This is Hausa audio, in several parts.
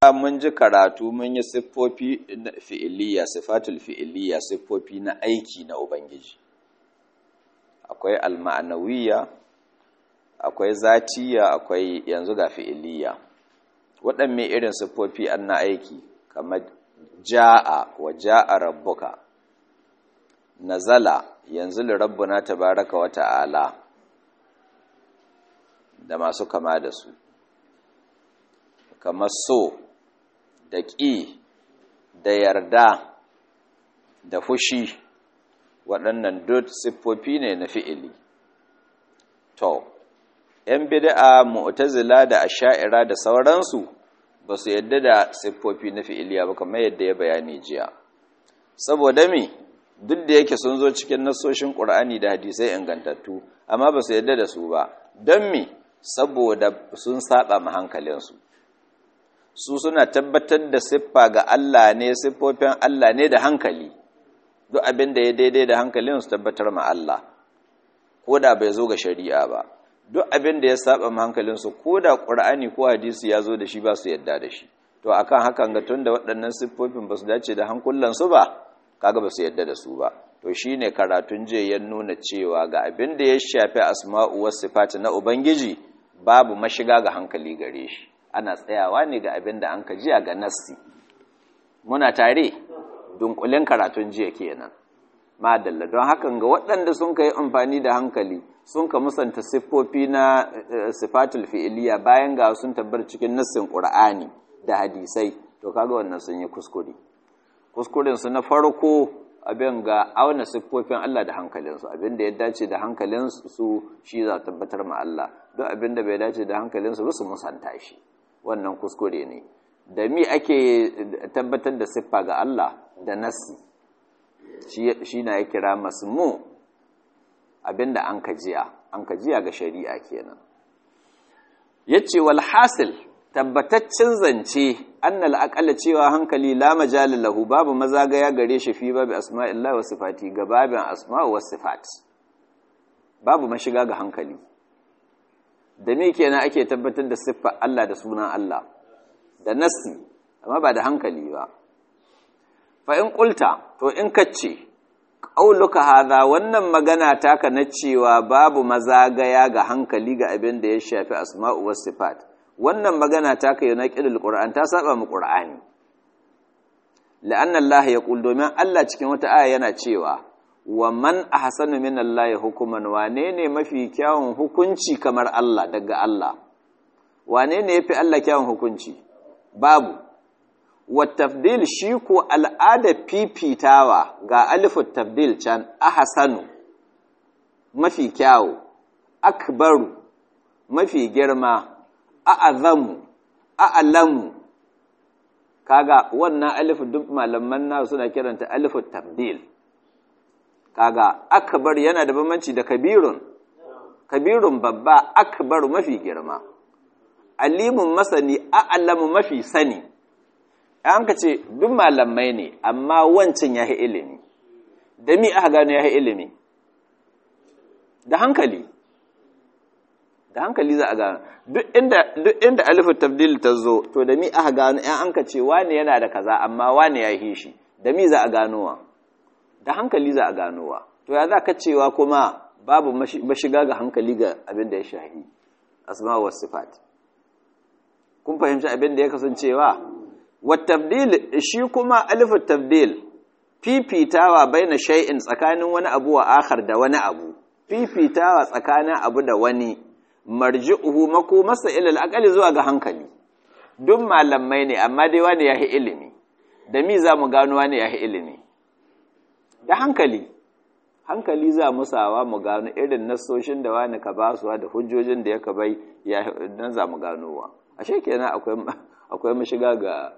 mun ji karatu mun yi siffofi fi'iliya sifatul fi'iliya siffofi na aiki na ubangiji akwai alma'anawiya akwai zatiya akwai yanzu ga fi'iliya waɗanne irin siffofi an na aiki kamar ja'a wa ja'a rabbuka nazala yanzu li rabbuna tabaraka wa ta'ala da masu kama da su kamar so da ƙi da yarda da fushi waɗannan duk siffofi ne na fi'ili to ‘yan bid'a mu'tazila da asha'ira da sauransu ba su yadda da siffofi na fi'iliya ba kamar yadda ya bayani jiya saboda me duk da yake sun zo cikin nasoshin ƙur'ani da hadisai ingantattu amma ba su yadda da su ba don me saboda sun saba ma hankalinsu su suna tabbatar da siffa ga Allah ne siffofin Allah ne da hankali duk abin da ya daidai da hankalin su tabbatar ma Allah ko da bai zo ga shari'a ba duk abin da ya saba ma hankalin su ko da Qur'ani ko hadisi ya zo da shi ba su yadda da shi to akan hakan ga tunda waɗannan siffofin ba su dace da hankulan su ba kaga ba su yadda da su ba to shine karatun je ya nuna cewa ga abin da ya shafi asma'u was sifat na ubangiji babu mashiga ga hankali gare shi ana tsayawa ne ga abin da an ka jiya ga nassi muna tare dunkulen karatun jiya kenan madalla don hakan ga waɗanda sun ka yi amfani da hankali sun ka musanta siffofi na sifatul fi'iliya bayan ga sun tabbar cikin nassin qur'ani da hadisai to kaga wannan sun yi kuskure kuskuren su na farko abin ga auna siffofin Allah da hankalinsu abin da ya dace da hankalinsu shi za tabbatar ma Allah duk abin da bai dace da hankalinsu ba su musanta shi wannan kuskure ne da mi ake tabbatar da siffa ga Allah da nassi shi na ya kira masmu abinda an kajiya an kajiya ga shari'a kenan yace wal hasil tabbataccen zance annal aqalla cewa hankali la majala lahu babu mazagaya gare shi fi babu asma'illahi wa sifati ga babin asma'u was sifat babu mashiga ga hankali da me kenan ake tabbatar da siffar Allah da sunan Allah da nassi amma ba da hankali ba fa in qulta to in kace qauluka hadha wannan magana taka na cewa babu mazagaya ga hankali ga abin da ya shafi asma'u was sifat wannan magana taka yana qidul qur'an ta saba mu qur'ani la'anna Allah yaqul domin Allah cikin wata aya yana cewa wa man ahsanu min Allah hukuman wane ne mafi kyawun hukunci kamar Allah daga Allah wane ne yafi Allah kyawun hukunci babu wa tafdil shi ko al'ada fifitawa ga alifu tafdil can ahsanu mafi kyawu akbaru mafi girma a'azamu a'lamu kaga wannan alifu duk malaman na suna kiranta alifu tafdil kaga akbar yana da bambanci da kabirun kabirun babba akbar mafi girma alimun masani a'lamu mafi sani an ka ce duk malamai ne amma wancan yahi ilimi da mi aka gano yahi ilimi da hankali da hankali za a gano duk inda duk inda alifu tabdil ta zo to da mi aka gano an an ka ce wani yana da kaza amma wani yahi shi da mi za a ganowa da hankali za a ganowa to ya za ka cewa kuma babu mashiga ga hankali ga abin da ya shahi asma wa sifat kun fahimci abin da ya kasancewa wa tabdil shi kuma alifu tabdil fifitawa baina shay'in tsakanin wani abu wa akhar da wani abu fifitawa tsakanin abu da wani marji'uhu makomasa ila al zuwa ga hankali duk malamai ne amma dai wani yahi ilimi da mi za mu gano wani yahi ilimi da hankali hankali za mu sawa mu gano irin nasoshin da wani ka basuwa da hujjojin da ya ka bai dan za mu ganowa ashe kenan akwai akwai mashiga ga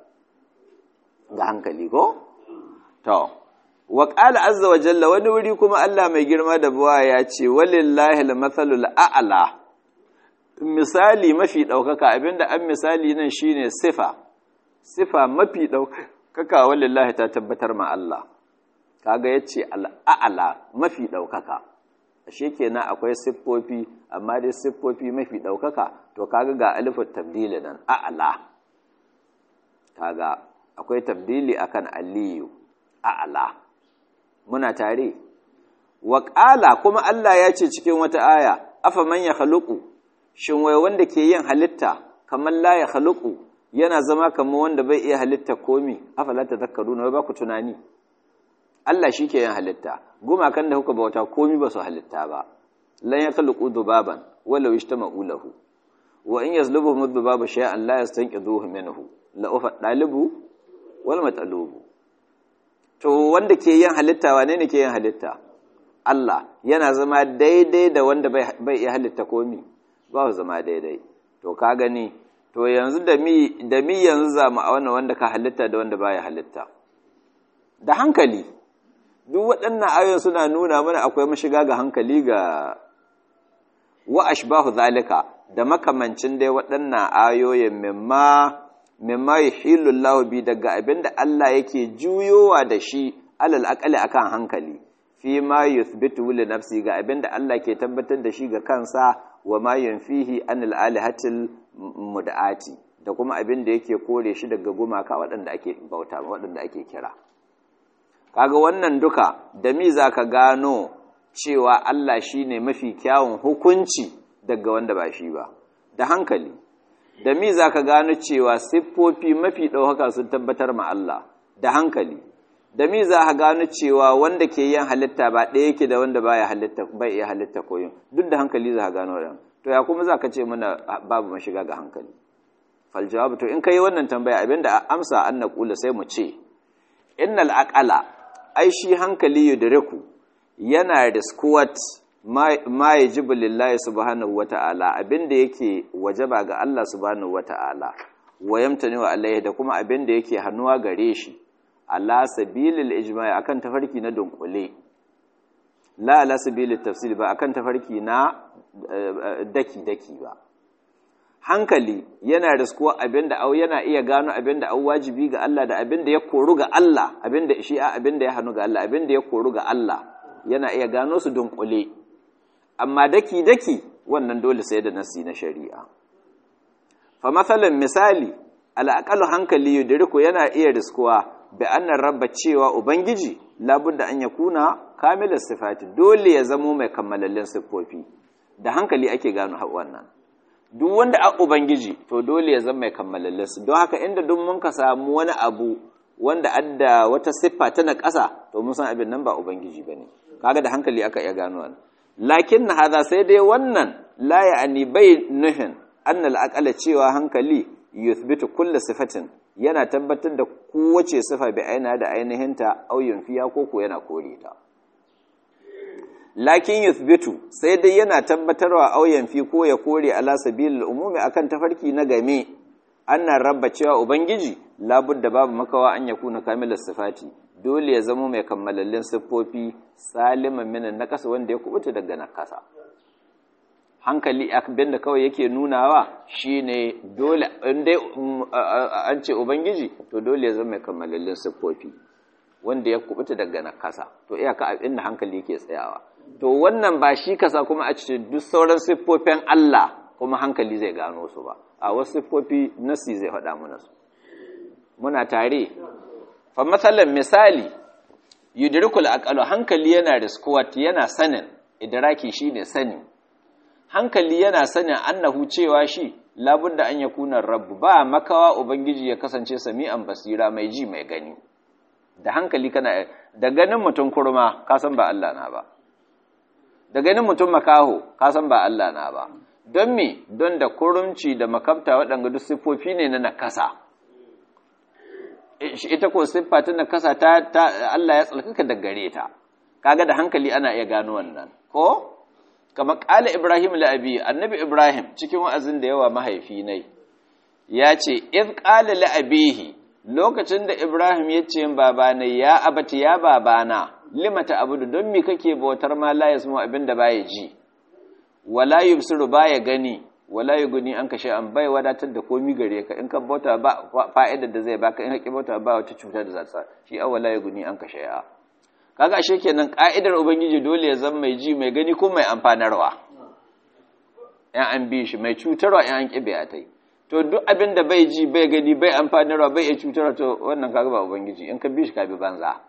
ga hankali ko to wa qala azza wa jalla wani wuri kuma Allah mai girma da buwa ya ce walillahi al-mathalul a'la misali mafi daukaka abinda an misali nan shine sifa sifa mafi daukaka walillahi ta tabbatar ma Allah kaga yace al'a'la mafi daukaka ashe kenan akwai siffofi amma dai siffofi mafi daukaka to kaga ga alifut tabdil nan a'la kaga akwai tabdili akan aliyu a'la muna tare wa qala kuma Allah ya ce cikin wata aya afa man ya khaluqu shin wai wanda ke yin halitta kamar la ya khaluqu yana zama kamar wanda bai iya halitta komi afala tadhakkaruna wai ba ku tunani Allah shi ke yin halitta gumakan da kuka bauta komi ba su halitta ba lan ya khaluqu dubaban walau ishtama'u lahu wa in yazlubuhum dhubabu shay'an la yastanqidhuhu minhu la ufa dalibu wal matalubu to wanda ke yin halitta wane ne ke yin halitta Allah yana zama daidai da wanda bai iya halitta komi ba zama daidai to ka gani to yanzu da mi da mi yanzu za mu auna wanda ka halitta da wanda baya halitta da hankali duk waɗannan ayoyin suna nuna mana akwai mashiga ga hankali ga wa ashbahu zalika da makamancin dai waɗannan ayoyin mimma mimma yuhillu Allah bi daga abinda Allah yake juyowa da shi alal aqali akan hankali fi ma yuthbitu li nafsi ga abinda Allah ke tabbatar da shi ga kansa wa ma yunfihi anil alihatil mud'ati da kuma abinda yake kore shi daga gumaka waɗanda ake bauta waɗanda ake kira kaga wannan duka da mi zaka gano cewa Allah shine mafi kyawun hukunci daga wanda ba shi ba da hankali da mi za ka gano cewa siffofi mafi ɗaukaka sun tabbatar ma Allah da hankali da mi za ka gano cewa wanda ke yin halitta ba ɗaya yake da wanda baya halitta bai iya halitta koyon duk da hankali za ka gano wannan to ya kuma za ka ce mana babu mashiga ga hankali fal jawabu to in kai wannan tambaya abinda amsa an na kula sai mu ce innal aqala ai shi hankali yudriku yana riskuwat ma ya jibu lillahi subhanahu wa ta'ala abinda yake wajaba ga Allah subhanahu wa ta'ala wa yamtani wa alaihi da kuma abinda yake hannuwa gare shi ala sabilil ijma'i akan tafarki na dunkule la ala sabilil tafsil ba akan tafarki na daki daki ba hankali yana riskuwa abinda au yana iya gano abinda au wajibi ga Allah da abinda ya koru ga Allah abinda shi a abinda ya hannu ga Allah abinda ya koru ga Allah yana iya gano su dunkule amma daki-daki wannan dole sai da nasi na shari'a fa matsalan misali al'aƙalu hankali yudiriku yana iya riskuwa bi annan rabba cewa ubangiji labudda an ya kuna kamilar sifati dole ya zamo mai kammalallin siffofi da hankali ake gano wannan duk wanda a ubangiji to dole ya zama mai kammalallin su don haka inda duk mun ka samu wani abu wanda adda wata siffa ta na ƙasa to mun san abin nan ba ubangiji bane kaga da hankali aka iya gano wannan lakin na haza sai dai wannan la ya'ani bai nuhin annal aqala cewa hankali yuthbitu kulli sifatin yana tabbatar da kowace sifa bi aina da ainihinta au yunfiya ko ko yana kore ta lakin yuthbitu sai dai yana tabbatarwa au yanfi ko ya kore ala sabilil umumi akan tafarki na game annan rabba cewa ubangiji labudda babu makawa an yakuna kamilas sifati dole ya zama mai kammalallin siffofi saliman minan nakasa wanda ya kubuta daga nakasa hankali abin da kawai yake nunawa shine dole indai an ce ubangiji to dole ya zama mai kammalallin siffofi wanda ya kubuta daga nakasa to iyaka abin da hankali yake tsayawa to wannan ba shi kasa kuma a cikin duk sauran siffofin Allah kuma hankali zai gano su ba a wasu siffofi nasi zai faɗa mana su muna tare fa matsalan misali yudrikul aqalu hankali yana riskuwat yana sanin idraki shine sani hankali yana sanin annahu cewa shi labudda an yakuna rabbu ba makawa ubangiji ya kasance sami'an basira mai ji mai gani da hankali kana da ganin mutum kurma ka san ba Allah na ba da ganin mutum makaho ka san ba Allah na ba don me don da kurumci da makabta waɗanda duk siffofi ne na nakasa ita ko siffa ta nakasa ta, Allah ya tsalkaka da gare ta kaga da hankali ana iya gano wannan ko kamar ƙala Ibrahim la'abi annabi Ibrahim cikin wa'azin da yawa mahaifi ne ya ce iz ƙala la'abihi lokacin da Ibrahim ya ce babana ya abati ya babana limata abudu don me kake bautar ma la yasmu abin da baya ji wala yubsiru baya gani wala yuguni an kashe an bai wadatar da komi gare ka in ka bauta ba fa'idar da zai baka in ka bauta ba wata cuta da za ta shi a wala yuguni an kashe ya kaga ashe kenan ka'idar ubangiji dole ya zama mai ji mai gani ko mai amfanarwa yan an bi shi mai cutarwa yan an kibe a tai to duk abin da bai ji bai gani bai amfanarwa bai iya cutarwa to wannan kaga ba ubangiji in ka bi shi ka bi banza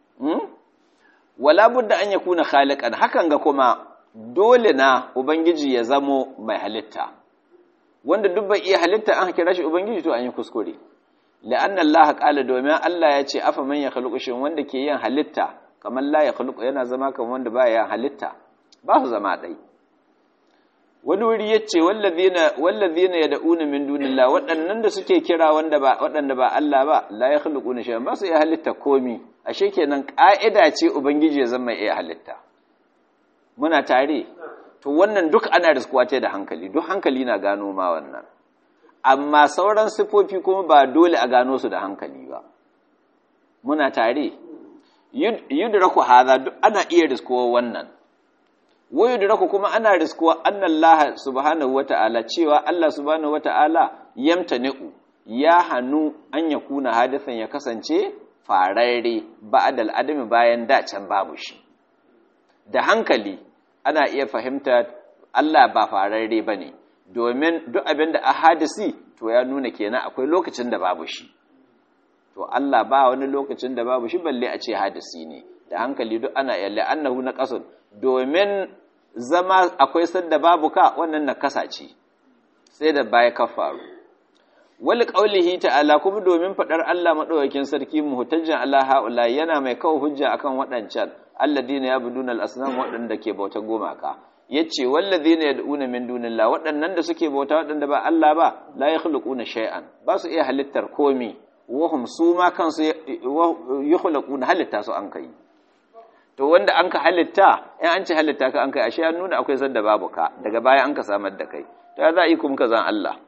wala budda an yakuna khaliqan hakan ga kuma dole na ubangiji ya zamo mai halitta wanda duk bai iya halitta an kira shi ubangiji to an yi kuskure la'anna Allah qala domin Allah ya ce afa man yakhluqu shin wanda ke yin halitta kamar la yakhluqu yana zama kamar wanda baya yin halitta ba su zama dai wani wuri yace wallazina wallazina yad'una min dunillah waɗannan da suke kira wanda ba waɗanda ba Allah ba la yakhluquna shay'an ba su iya halitta komi ashe kenan ka'ida ce ubangiji ya zama iya halitta muna tare to wannan duk ana riskuwa ce da hankali duk hankali na gano ma wannan amma sauran sifofi kuma ba dole a gano su da hankali ba muna tare yudraku hadha duk ana iya riskuwa wannan wa yudraku kuma ana riskuwa annallaha subhanahu wata'ala cewa Allah subhanahu wata'ala yamtani'u ya hanu an yakuna hadisan ya kasance fararre ba'dal adami bayan da can babu shi da hankali ana iya fahimta Allah ba fararre ba ne domin duk abin da a hadisi to ya nuna kenan akwai lokacin da babu shi to Allah ba wani lokacin da babu shi balle a ce hadisi ne da hankali duk ana yalle annahu na qasun domin zama akwai sanda babu ka wannan na kasa ce sai da baya ka faru wal qaulihi ta'ala kuma domin fadar Allah madaukakin sarki muhtajjan Allah haula yana mai kawo hujja akan waɗancan alladina yabuduna al-asnam waɗanda ke bauta gumaka yace walladina yad'una min dunillah waɗannan da suke bauta waɗanda ba Allah ba la yakhluquna shay'an ba su iya halittar komi wahum su ma kansu yakhluquna halitta su an kai to wanda an ka halitta in an ci halitta ka an kai ashe ya nuna akwai sanda babu ka daga baya an ka samar da kai to ya za a yi kuma ka zan Allah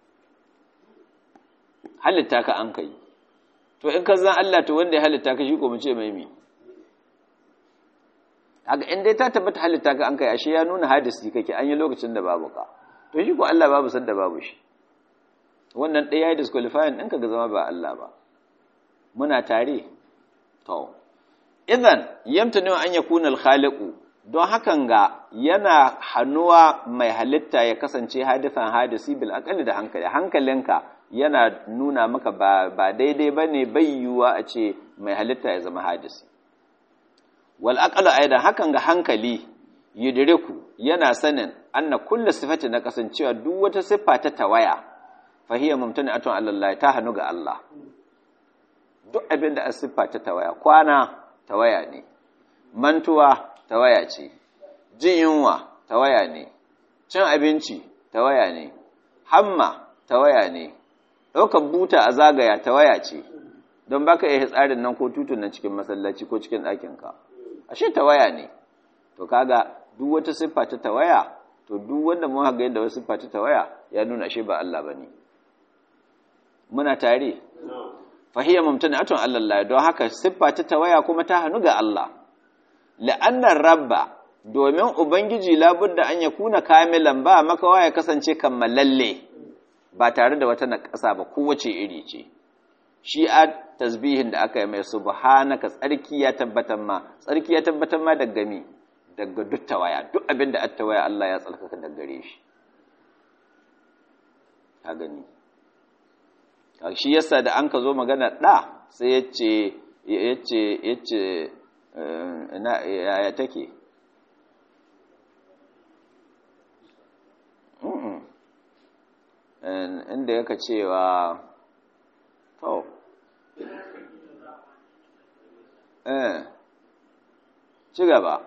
halitta ka an kai to in ka zan Allah to wanda ya halitta ka shi ko mu ce mai mi haka in dai ta tabbata halitta ka an kai ashe ya nuna hadisi kake an yi lokacin da babu ka to shi ko Allah babu sanda babu shi wannan ɗaya ya disqualifying ɗinka ga zama ba Allah ba muna tare to idan yamtani an yakuna al-khaliqu don hakan ga yana hannuwa mai halitta ya kasance hadisan hadisi bil aqali da hankali hankalinka yana nuna maka ba, ba daidai bane bayyuwa a ce mai halitta ya zama hadisi wal aqalu aidan hakan ga hankali yudriku yana sanin anna kullu sifati na kasancewa duk wata siffa ta tawaya fa hiya mumtani'atun Allah ta hanu ga Allah duk abin da siffa ta tawaya kwana tawaya ne mantuwa tawaya ce jin yunwa tawaya ne cin abinci tawaya ne hamma tawaya ne ɗaukar buta a zagaya tawaya ce don baka iya tsarin nan ko tutun nan cikin masallaci ko cikin ɗakinka ashe tawaya ne to kaga duk wata siffa ta tawaya to duk wanda mun haga yadda wasu siffa ta tawaya ya nuna ashe ba Allah bane muna tare fahiyya mumtanatun Allah don haka siffa ta tawaya kuma ta hannu ga Allah la'annar rabba domin ubangiji labudda an ya kuna kamilan ba makawa ya kasance kammalalle ba tare da wata naƙasa ba kowace iri ce shi a tasbihin da aka yi mai subhanaka tsarki ya tabbatar ma tsarki ya tabbatar ma daga mi daga duk tawaya duk abin da attawaya Allah ya tsarkaka daga gare shi ka gani shi yasa da an ka zo magana ɗa sai ya ce ya ce ya ce yaya take inda yaka cewa to eh ci gaba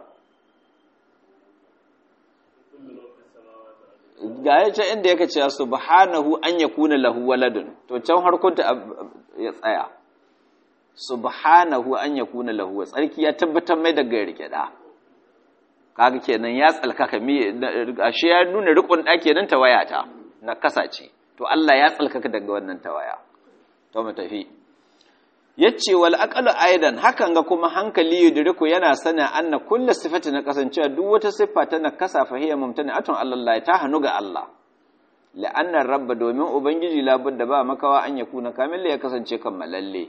ga ya ce inda yaka cewa subhanahu an yakuna lahu waladun to can harkunta ya tsaya subhanahu an yakuna lahu tsarki ya tabbatar mai daga rike da kaga kenan ya tsalkaka mi ashe ya nuna rikon da kenan tawaya ta na kasace to Allah ya tsalkaka daga wannan tawaya to mu tafi yace wal aqalu aidan hakan ga kuma hankali yudriku yana sana anna kullu sifati na kasancewa duk wata siffa ta nakasa fa hiya mumtani'atun Allah ta hanu ga Allah la'anna rabba domin ubangiji labudda ba makawa an yakuna kamilla ya kasance kammalalle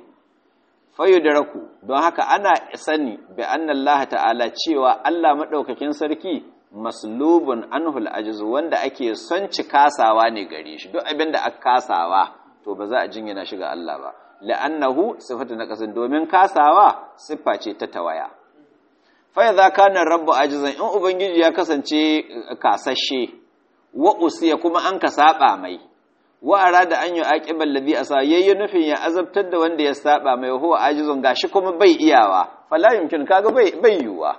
fayudraku don haka ana sani bi anna Allah ta'ala cewa Allah madaukakin sarki maslubun anhul ajiz wanda ake son ci kasawa ne gare shi duk abin da aka kasawa to ba za a jinyana shi ga Allah ba la'annahu sifatu naqasin domin kasawa siffa ce ta tawaya fa idza kana rabbu ajizan in ubangiji ya kasance kasashe wa usiya kuma an ka saba mai wa arada an yu'aqibal ladhi asa yayi nufin ya azabtar da wanda ya saba mai huwa ajizun gashi kuma bai iyawa fala yumkin kaga bai bai yuwa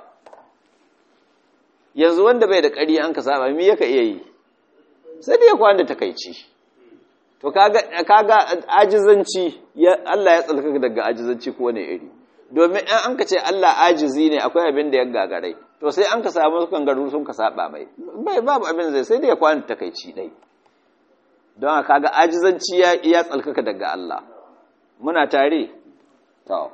yanzu wanda bai da ƙari an ka saba me yaka iya yi sai dai ya kwanda takaici to kaga kaga ajizanci ya Allah ya tsalkaka daga ajizanci ko ne iri domin in an ka ce Allah ajizi ne akwai abin da ya gagarai to sai an ka samu su kangaru sun ka saba mai bai babu abin zai sai dai ya kwanda takaici dai don kaga ajizanci ya ya tsalkaka daga Allah muna tare to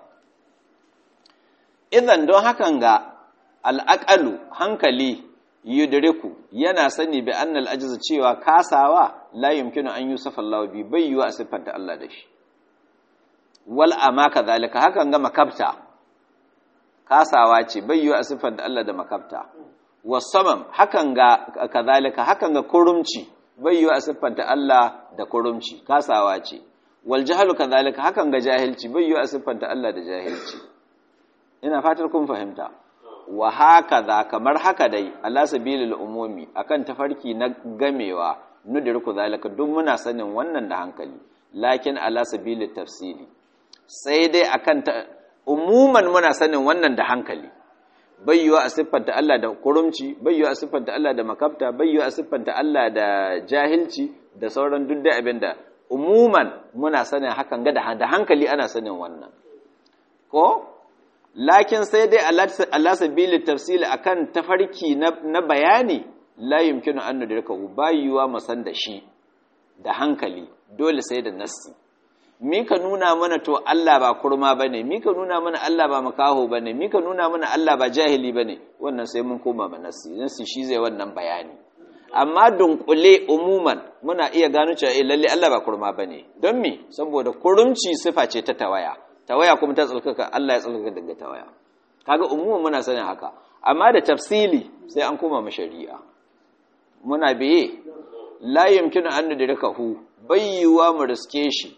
idan don hakan ga al'aƙalu hankali yudriku yana sani bi annal ajiz cewa kasawa la yumkinu an yusafa Allah bi bai yiwa a siffanta Allah da shi wal ama kadhalika hakan ga makabta kasawa ce bai yiwa a siffanta Allah da makabta wasamam hakan ga kadhalika hakan ga kurumci bai yiwa a siffanta Allah da kurumci kasawa ce wal jahlu kadhalika hakan ga jahilci bai yiwa a siffanta Allah da jahilci ina fatar kun fahimta wa haka za kamar haka dai Allah sabilil umumi akan tafarki na gamewa nudirku zalika duk muna sanin wannan da hankali lakin ala sabilit tafsili sai dai akan umuman muna sanin wannan da hankali bayyuwa a siffanta Allah da kurumci bayyuwa a siffanta Allah da makabta bayyuwa a siffanta Allah da jahilci da sauran duk da abinda umuman muna sanin hakan ga da hankali ana sanin wannan ko lakin sai dai Allah sabili tafsili akan tafarki na bayani la yumkinu an nudraka bayuwa masan da shi da hankali dole sai da nassi mika nuna mana to Allah ba kurma bane mika nuna mana Allah ba makaho bane mika nuna mana Allah ba jahili bane wannan sai mun koma ma nassi nassi shi zai wannan bayani amma dunkule umuman muna iya gano cewa eh lalle Allah ba kurma bane don me saboda kurumci sifa ce ta tawaya tawaya kuma ta tsalkaka Allah ya tsalkaka daga tawaya kaga umuman muna sanin haka amma da tafsili sai an koma ma shari'a muna biye la yumkinu an nudrakahu bayyuwa mu riske shi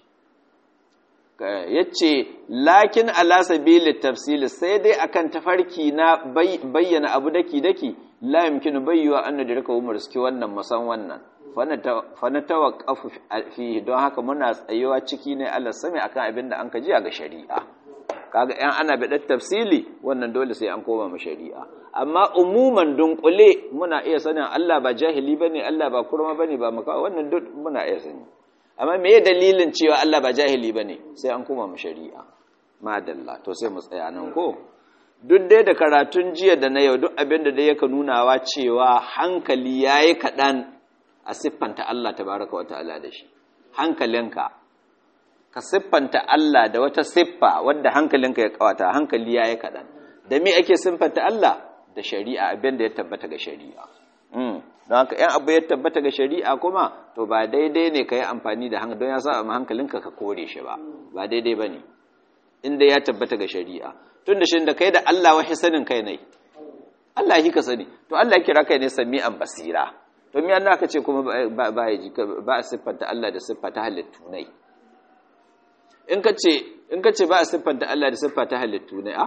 yace lakin ala sabili tafsili sai dai akan tafarki na bayyana abu daki daki la yumkinu bayyuwa an nudrakahu mu riske wannan musan wannan fa na tawaqqafu fihi don haka muna tsayewa ciki ne Allah sami akan abin da an ka jiya ga shari'a kaga yan ana bi tafsili wannan dole sai an koma mu shari'a amma umuman dunkule muna iya sanin Allah ba jahili bane Allah ba kurma bane ba maka wannan duk muna iya sani amma meye dalilin cewa Allah ba jahili bane sai an koma mu shari'a madalla to sai mu tsaya nan ko duk dai da karatun jiya da na yau duk abin da dai yaka nunawa cewa hankali yayi kadan a siffanta Allah tabaraka wa ta'ala da shi hankalinka ka siffanta Allah da wata siffa wadda hankalinka ya kawata hankali yayi kadan da me ake siffanta Allah da shari'a abin da ya tabbata ga shari'a don haka yan abu ya tabbata ga shari'a kuma to ba daidai ne ka yi amfani da hankali don ya sa ma hankalinka ka kore shi ba ba daidai ba ne inda ya tabbata ga shari'a tun da shi da kai da Allah wahi sanin kai ne Allah yi ka sani to Allah ya kira kai ne sami'an basira to me Allah ka ce kuma ba ya ji ba a siffanta Allah da siffa ta halittu ne in ka ce in ka ce ba a siffanta Allah da siffa ta halittu ne a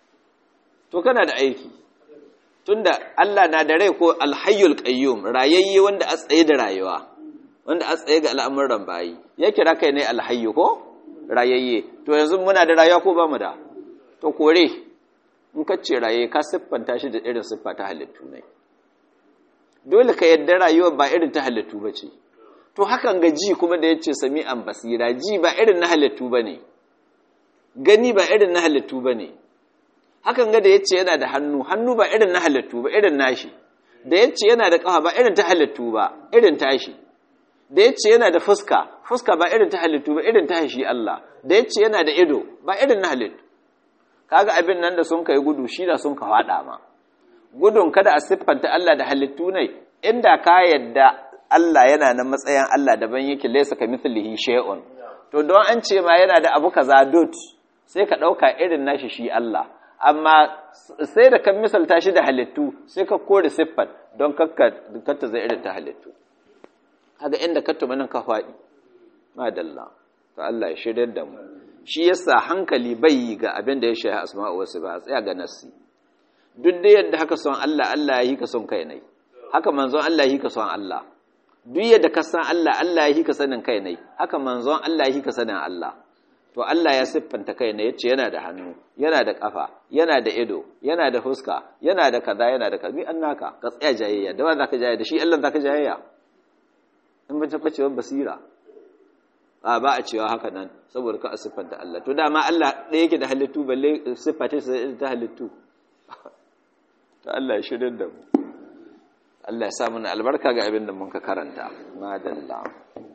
to kana da aiki tunda Allah na da rai ko alhayyul qayyum rayayye wanda a tsaye da rayuwa wanda a tsaye ga al'amuran bayi ya kira kai ne alhayyu ko rayayye to yanzu muna da rayuwa ko ba mu da to kore in ka ce raye ka siffanta shi da irin siffa ta halittu ne dole ka yadda rayuwa ba irin ta halittu ba ce to hakan ga ji kuma da ya ce sami'an basira ji ba irin na halittu ba ne gani ba irin na halittu ba ne hakan ga da ya ce yana da hannu hannu ba irin na halittu ba irin nashi da ya ce yana da ƙafa ba irin ta halittu ba irin tashi da ya ce yana da fuska fuska ba irin ta halittu ba irin ta shi Allah da ya ce yana da ido ba irin na halittu kaga abin nan da sun kai gudu shi da sun ka faɗa ma gudun kada a siffanta Allah da halittu ne inda ka yadda Allah yana na matsayin Allah daban yake laysa ka mithlihi shay'un to don an ce ma yana da abu kaza dot sai ka ɗauka irin nashi shi Allah amma sai da kan misalta shi da halittu sai ka kore siffar don kakka zai irin ta halittu haka inda ka tumanin ka faɗi madalla to Allah ya shirya da mu shi yasa hankali bai yi ga abin da ya shahi asma'u wasu ba a tsaya ga nassi duk da yadda haka son Allah Allah ya yi ka son kai ne haka manzon Allah ya yi ka son Allah duk yadda ka san Allah Allah ya yi ka sanin kai ne haka manzon Allah ya yi ka sanin Allah to Allah ya siffanta kai ne yace yana da hannu yana da kafa yana da ido yana da fuska yana da kaza yana da kaza an naka ka tsaya jayayya da wanda zaka jayayya da shi Allah zaka jayayya in ba taɓa cewa basira a ba a cewa haka nan saboda ka siffanta Allah to dama Allah ɗaya yake da halittu balle siffata sai ta halittu to Allah ya shirin da mu Allah ya sa mana albarka ga abin da mun ka karanta madalla